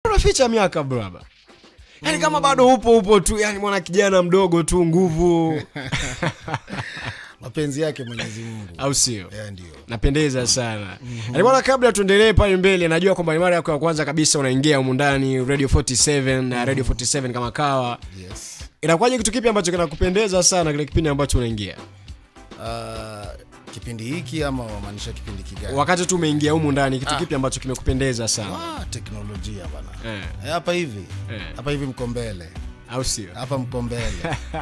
unaficha miaka braba yaani kama bado upo upo tu yani mwana kijana mdogo tu nguvu mapenzi yake mwenyezi mungu au sio yeah, ndio napendeza sana mm-hmm. bwana kabla tuendelee pale mbele najua kwamba ni mara yako ya kwanza kabisa unaingia humu ndani radio 47 na radio 47 kama kawa yes inakuwaje kitu kipi ambacho kinakupendeza sana kile kipindi ambacho unaingia uh, kipindi hiki ama wamaanisha kipindi kigani wakati tu umeingia humu ndani kitu kipi ambacho kimekupendeza sana ah, teknolojia bana Eh, Eh, hapa hivi Eh. hapa hivi mko mbele au sio hapa mko mbele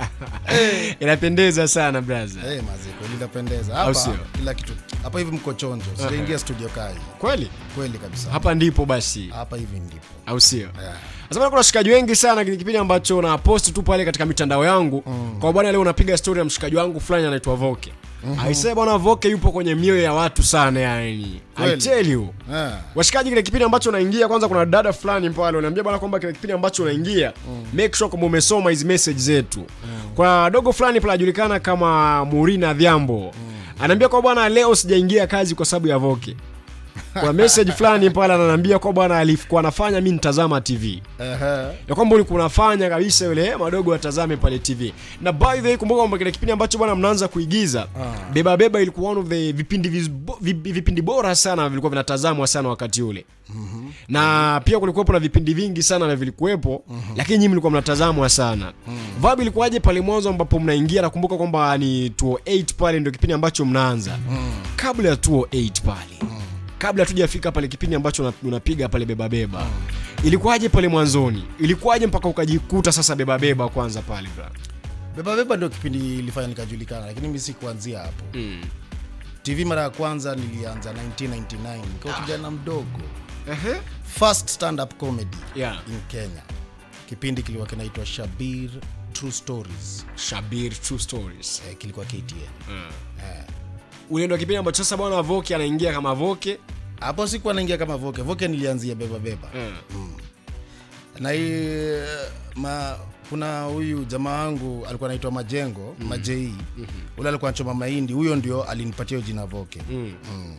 inapendeza sana braza hey, maziko linapendeza Au hapa sio? kila kitu hapa hivi mko chonjo sijaingia studio kai kweli kweli kabisa hapa ndipo basi hapa hivi ndipo au sio yeah. Sasa bwana, kuna washikaji wengi sana kile kipindi ambacho na post tu pale katika mitandao yangu mm. kwa bwana leo unapiga story ya mshikaji wangu fulani anaitwa Voke mm-hmm. aisee bwana Voke yupo kwenye mioyo ya watu sana yani I Kweli? tell you Yeah. washikaji kile kipindi ambacho unaingia kwanza kuna dada fulani pale unaambia bwana kwamba kile kipindi ambacho unaingia mm. make sure kwamba umesoma hizi message zetu mm. kuna dogo fulani pale anajulikana kama Murina Dhiambo mm. anaambia kwa bwana leo sijaingia kazi kwa sababu ya Voke kuna message fulani pale ananiambia kwa bwana alikuwa anafanya mimi nitazama TV Ehe. ya kwamba ulikuwa unafanya kabisa yule madogo watazame pale tv na by the way kumbuka kwamba kile kipindi ambacho bwana mnaanza kuigiza Ah. beba beba ilikuwa one of the vipindi vizbo- vi- vipindi bora sana vilikuwa vinatazamwa sana wakati ule mm-hmm. na pia kulikuwepo na vipindi vingi sana na vilikuwepo mm-hmm. lakini nyinyi mlikuwa mnatazamwa sana mm-hmm. vibe ilikuwaje pale mwanzo ambapo mnaingia nakumbuka kwamba ni 208 pale ndio kipindi ambacho mnaanza mm. kabla ya 208 pale mm kabla tujafika pale kipindi ambacho una- unapiga pale beba beba ilikuwaje pale mwanzoni ilikuwaje mpaka ukajikuta sasa beba beba kwanza pale bra beba beba ndio kipindi ilifanya nikajulikana lakini mi sikuanzia hapo mm. tv mara ya kwanza nilianza 1999 nikiwa kijana mdogo uh-huh. first stand up comedy yeah. in kenya kipindi kilikuwa kinaitwa shabir true stories shabir true stories eh, kilikuwa ktn mm. eh. ule ndo kipindi ambacho sasa bwana voke anaingia kama voke hapo sikuwa naingia kama voke voke nilianzia beba beba mm. na hii ma kuna huyu jamaa wangu alikuwa anaitwa majengo mm. majei mm-hmm. ule alikuwa anachoma mahindi huyo ndio alinipatia hiyo jina voke Mm.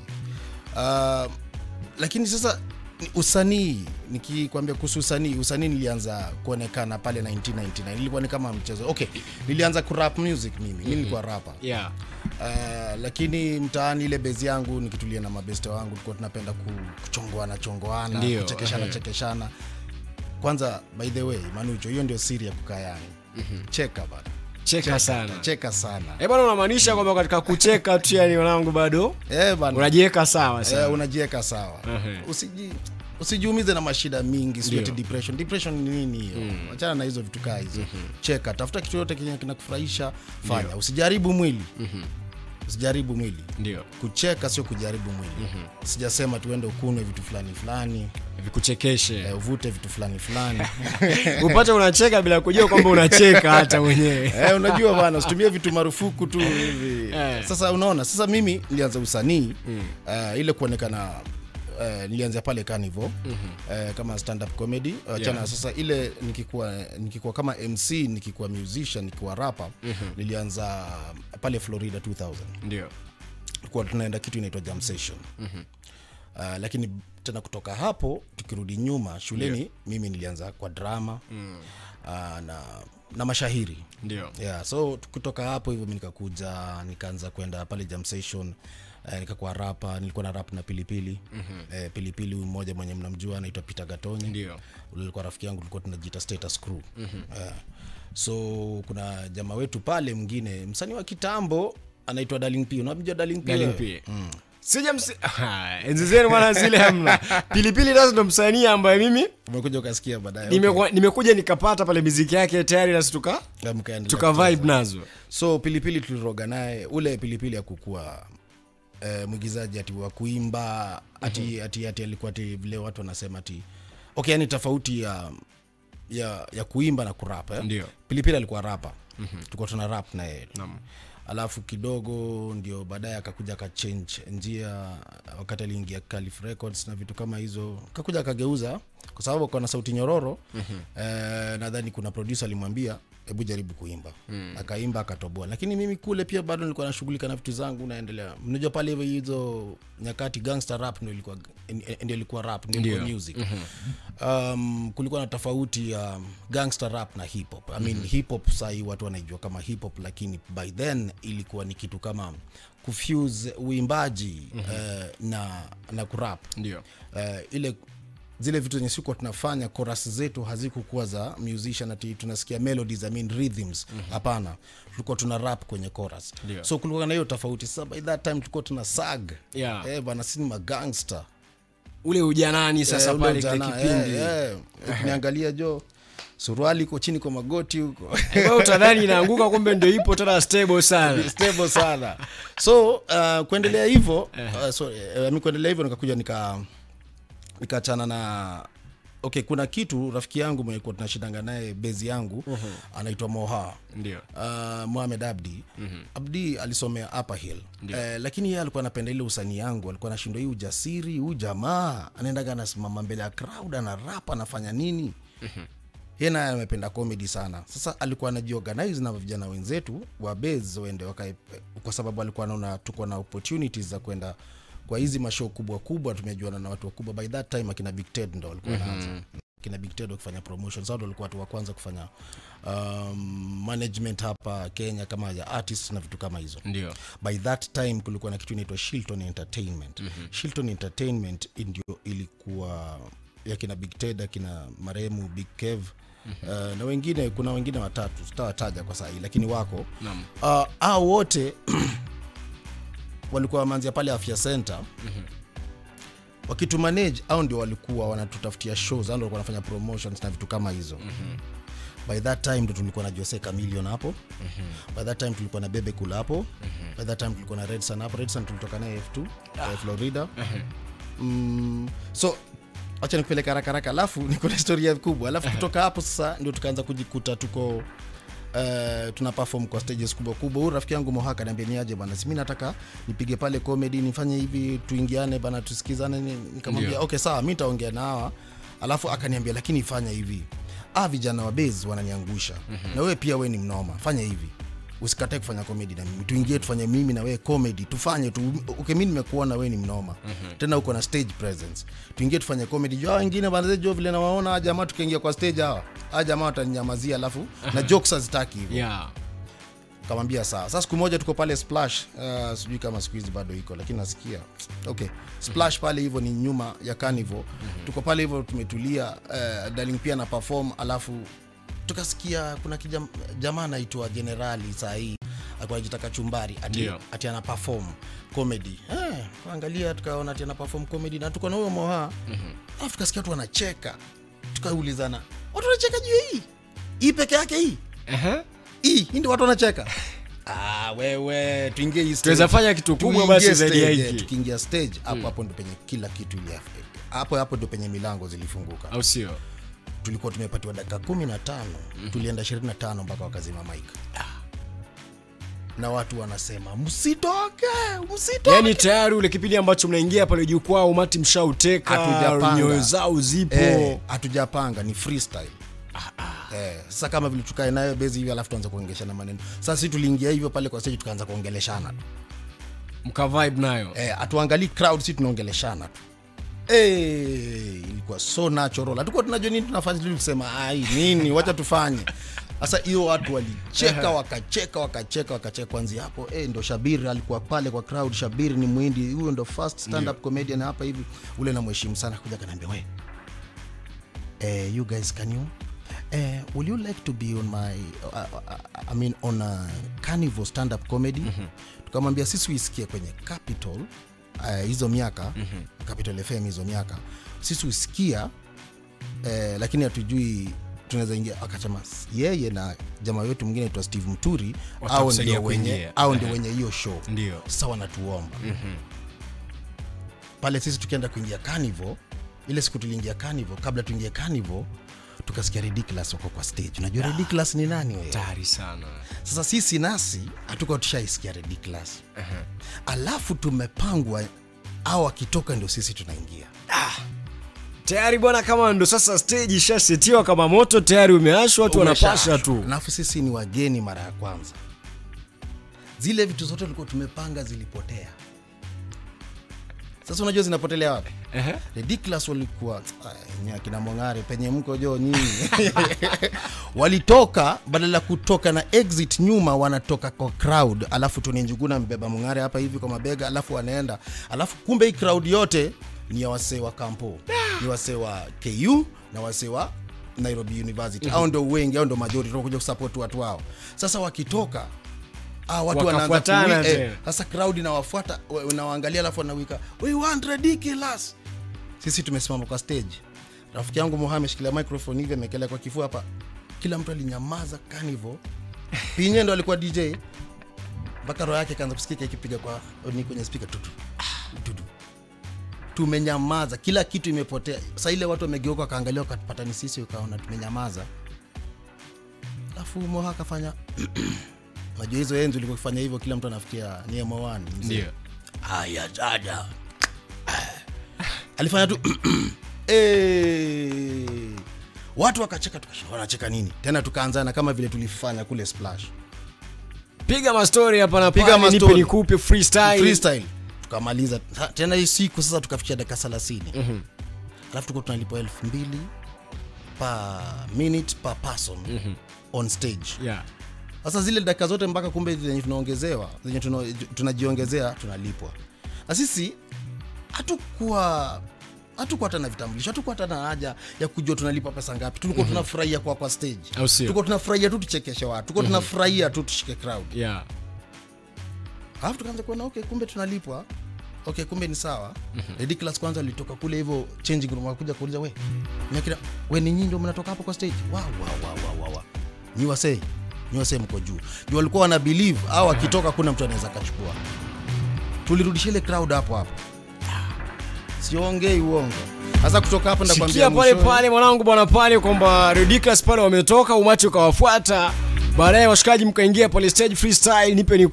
uh, lakini sasa ni usanii nikikwambia kuhusu usanii usanii nilianza kuonekana pale 1999 ilikuwa ni kama mchezo okay nilianza kurap music mimi mi nilikuwa rapa yeah. uh, lakini mtaani ile bezi yangu nikitulia na mabeste wangu tulikuwa tunapenda ku- kuchongoana chongoana Ndio, kuchekeshana ehe. chekeshana kwanza by the way manucho hiyo ndio siri ya kukaa yangu mm-hmm. cheka bana cheka sana cheka sana Eh bwana unamaanisha kwamba katika kucheka tu yani wanangu bado eh bana unajiweka sawa eh, sana unajiweka sawa Ehe. usiji usijiumize na mashida mingi sijui Ndio. ati depression depression ni nini hiyo wachana na hizo vitu kaa hizo cheka tafuta kitu yote kenye kinakufurahisha fanya usijaribu mwili usijaribu mwili ndio kucheka sio kujaribu mwili sijasema tuende ukunwe vitu fulani fulani vikuchekeshe eh, uvute vitu fulani fulani upate unacheka bila kujua kwamba unacheka hata mwenyewe eh, unajua bana usitumie vitu marufuku tu hivi Eh. sasa unaona sasa mimi nilianza usanii eh, ile kuonekana Uh, nilianzia pale Carnival uh, kama stand up comedy achana Yeah. sasa ile nikikuwa nikikuwa kama MC nikikuwa musician nikikuwa rapper nilianza pale Florida 2000 ndio tulikuwa tunaenda kitu inaitwa jam session uh, lakini tena kutoka hapo tukirudi nyuma shuleni mimi nilianza kwa drama uh, na, na mashahiri ndio yeah, so kutoka hapo hivyo mi nikakuja nikaanza kwenda pale jam session eh, nikakuwa rapa nilikuwa na rap na pilipili mm-hmm. eh, pilipili huyu mmoja mwenye mnamjua anaitwa peter gatonyi Ndio. ule alikuwa rafiki yangu tulikuwa tunajiita status crew mm-hmm. eh, so kuna jamaa wetu pale mwingine msanii wa kitambo anaitwa darling p unamjua darling p Darling wewe? P. sija msi... Ah, enzi zenu bwana zile hamna pilipili nazo ndo msanii ambaye mimi umekuja ukasikia baadaye nimekuwa- nimekuja nikapata pale miziki yake tayari nasi tuka okay. Mkaendelea tuka kucheza. vibe nazo so pilipili tuliroga naye ule pilipili akukua eh, mwigizaji ati wa kuimba ati, ati, ati alikuwa ati vile watu wanasema ati okay yani tofauti ya ya, ya kuimba na kurap eh? Ndio. pilipili alikuwa rapa mm-hmm. tulikuwa tuna rap na yeye alafu kidogo ndio baadaye akakuja akachange njia wakati aliingia Calif Records na vitu kama hizo akakuja akageuza kwa sababu akawa na sauti nyororo mm-hmm. eh, nadhani kuna producer alimwambia hebu jaribu kuimba mm. akaimba akatoboa lakini mimi kule pia bado nilikuwa nashughulika na vitu zangu naendelea mnajua pale hivyo hizo nyakati gangster rap ndio ilikuwa ndio ilikuwa rap ndio ilikuwa Ndio. music um, kulikuwa na tofauti ya um, gangster rap na hip hop I mean, hip hop sahii watu wanaijua kama hip hop lakini by then ilikuwa ni kitu kama kufuse uimbaji uh, na na kurap ndio uh, ile zile vitu zenye sikuwa tunafanya chorus zetu hazikukuwa za musician ati tunasikia melodies I mean rhythms hapana tulikuwa tuna rap kwenye chorus Ndio. so kulikuwa na hiyo tofauti sasa by that time tulikuwa tuna sag Yeah. eh bana sisi ni magangster ule ujanani sasa Eh, ule pale kile ujana, kipindi eh, eh. ukiniangalia jo suruali iko chini kwa magoti huko Kwa utadhani inaanguka kumbe ndio ipo tena stable sana stable sana so uh, kuendelea hivyo uh, so, uh, mi kuendelea hivyo nikakuja nika nikaachana na okay kuna kitu rafiki yangu mwenye kuwa tunashindanga naye bezi yangu anaitwa moha ndio uh, mohamed abdi abdi alisomea upper hill eh, lakini yeye alikuwa anapenda ile usanii yangu alikuwa anashindwa hii ujasiri huu jamaa anaendaga anasimama mbele ya crowd ana rap anafanya nini yeye naye amependa comedy sana sasa alikuwa anajiorganize na vijana wenzetu wa base waende wakae kwa sababu alikuwa anaona tuko na opportunities za kwenda kwa hizi mashow kubwa kubwa tumejuana na watu wakubwa by that time akina big ted ndo walikuwa wanaanza kina big ted wakifanya promotion sao ndo walikuwa watu wa kwanza kufanya um, management hapa kenya kama ya artist na vitu kama hizo ndio by that time kulikuwa na kitu inaitwa shilton entertainment mm-hmm. shilton entertainment ndio ilikuwa yakina big ted akina marehemu big kev mm-hmm. uh, na wengine kuna wengine watatu sitawataja kwa sahii lakini wako Naam. uh, au wote walikuwa wameanzia pale afya center mm-hmm. wakitumanage au ndio walikuwa wanatutafutia shows au ndio walikuwa wanafanya promotions na vitu kama hizo mm-hmm by that time ndo tulikuwa na jose camilion hapo mm-hmm. by that time tulikuwa na bebe kula hapo mm-hmm. by that time tulikuwa na redson hapo redson tulitoka naye f2 ah. florida mm, so acha nikupeleka haraka haraka alafu niko na historia kubwa alafu kutoka hapo sasa ndio tukaanza kujikuta tuko Uh, tuna perform kwa stages kubwa kubwa huyu rafiki yangu mohaka niambia niaje bana simi nataka nipige pale comedy nifanye hivi tuingiane bana tusikizane Ni- nikamwambia Ndio. okay sawa mi nitaongea na hawa alafu akaniambia lakini fanya hivi ah vijana wa base wananiangusha mm-hmm. na wewe pia we ni mnoma fanya hivi usikatae kufanya comedy na mimi tuingie tufanye mimi na wewe comedy tufanye tu okay, mi nimekuona wewe ni mnoma mm-hmm. tena uko na stage presence tuingie tufanye comedy jo hao wengine bana jo vile nawaona hawa jamaa tukiingia kwa stage hawa hawa jamaa wataninyamazia alafu na jokes hazitaki hivyo yeah kamwambia sawa sasa siku moja tuko pale splash uh, sijui kama siku hizi bado iko lakini nasikia okay splash pale hivyo ni nyuma ya carnival tuko pale hivyo tumetulia uh, darling pia na perform alafu tukasikia kuna kijam, jamaa anaitwa generali sahii alikuwa anajitaka chumbari ati, Ndio. ati ana perform comedy eh, angalia tukaona ati ana perform comedy na tuko na huyo moha alafu tukasikia watu wanacheka tukaulizana watu wanacheka juu ya hii hii peke yake hii Aha. hii hii ndio watu wanacheka ah, wewe tuingie hii stage. Tunaweza fanya kitu kubwa Tuingie basi zaidi ya stage, eh, hiki. tukiingia stage hapo hapo ndo penye kila kitu ili hapo hapo ndo penye milango zilifunguka au sio tulikuwa tumepatiwa dakika kumi na tano tulienda ishirini na tano mpaka wakazima maika na watu wanasema msitoke msitoke yaani tayari ule kipindi ambacho mnaingia pale jukwaa umati mshauteka Hatujapanga. nyoyo zao zipo Eh, hatujapanga ni freestyle Eh, sasa kama vile tukae nayo bezi hivi alafu tuanze kuongeleshana maneno sasa si tuliingia hivyo pale kwa stage tukaanza kuongeleshana tu mka vibe nayo eh, hatuangalii crowd si tunaongeleshana tu Eh, ilikuwa so natural hatukuwa tunajua nini tunafanya tu kusema ai nini wacha tufanye sasa hiyo watu walicheka wakacheka wakacheka wakacheka kwanzia hapo eh, ndo shabiri alikuwa pale kwa crowd shabiri ni mwindi huyo ndo first stand up comedian hapa hivi ule namheshimu sana kuja kanaambia we eh, you guys can you eh, will you like to be on my uh, uh, I mean on a carnival stand up comedy tukamwambia sisi uisikie kwenye capital uh, hizo miaka capital fm hizo miaka sisi usikia eh, lakini hatujui tunaweza ingia akasema yeye na jamaa wetu mwingine aitwa steve mturi au Watakusaidia ndio wenye kuingia. au ndio wenye hiyo show ndio sasa wanatuomba pale sisi tukienda kuingia carnival ile siku tuliingia carnival kabla tuingie carnival tukasikia ridiculous wako kwa stage unajua ridiculous ni nani wewe tayari sana sasa sisi nasi hatukuwa tushaisikia ridiculous alafu tumepangwa au akitoka ndio sisi tunaingia tayari bwana kama ndo sasa stage ishasetiwa kama moto tayari umeashwa watu wanapasha Umesha- tu alafu sisi ni wageni mara ya kwanza zile vitu zote tulikuwa tumepanga zilipotea sasa unajua zinapotelea wapi Ehe. ridiculous walikuwa Ay, akina mwangare penye mko jo nyinyi walitoka badala ya kutoka na exit nyuma wanatoka kwa crowd alafu tuni njuguna mbeba mwangare hapa hivi kwa mabega alafu wanaenda alafu kumbe hii crowd yote ni ya wasee wa kampo ni wasee wa ku na wasee wa nairobi university au ndo wengi au ndo majority kuja kusupport watu wao sasa wakitoka Ah, watu wanaanza Wakafuatana kuwi- eh, tena. sasa crowd inawafuata wa- unawaangalia alafu wanawika we want ridiculous sisi tumesimama kwa stage rafiki yangu moha ameshikilia microphone hivi amekelea kwa kifua hapa kila mtu alinyamaza kanivo pinye ndo alikuwa dj mpaka roho yake kaanza kusikika ikipiga kwa ni kwenye speaker tutu ah, tutu tumenyamaza kila kitu imepotea sa ile watu wamegeuka wakaangalia wakapata ni sisi ukaona tumenyamaza alafu moha akafanya najua hizo enzi ulikuwa ukifanya hivyo kila mtu anafikia ni M1 mzee. Ndio. haya dada alifanya tu Eh. watu wakacheka tukashangaa wanacheka nini tena tukaanzana kama vile tulifanya kule splash piga mastori hapa na Piga pale nipe mastori. nikupe freestyle freestyle tukamaliza Ha, tena hii siku sasa tukafikia dakika thelathini alafu tuko tunalipwa elfu mbili per minute per person on stage yeah. sasa zile dakika zote mpaka kumbe zenye tunaongezewa zenye tuna- tunajiongezea tunalipwa na sisi hatukuwa hatukuwa hata na vitambulisho hatukuwa hata na haja ya kujua tunalipa pesa ngapi tulikuwa tunafurahia kwa kwa stage Au sio? tulikuwa tunafurahia tu tuchekeshe watu tulikuwa tunafurahia tu tushike crowd Yeah. alafu tukaanza kuona okay kumbe tunalipwa okay kumbe ni sawa ridiculous kwanza alitoka kule hivyo changing room akakuja kuuliza we nyakira we ni nyinyi ndio mnatoka hapo kwa stage wa wa wa wa wa wa nyi wasee nyi wasee mko juu juu walikuwa wana believe au akitoka kuna mtu anaweza akachukua tulirudisha ile crowd hapo hapo siongei uongo sasa kutoka hapo ndakwambia sikia pale mwishowe- pale mwanangu bwana pale kwamba ridiculous pale wametoka umati ukawafuata baadaye washikaji mkaingia pale stage freestyle nipe ni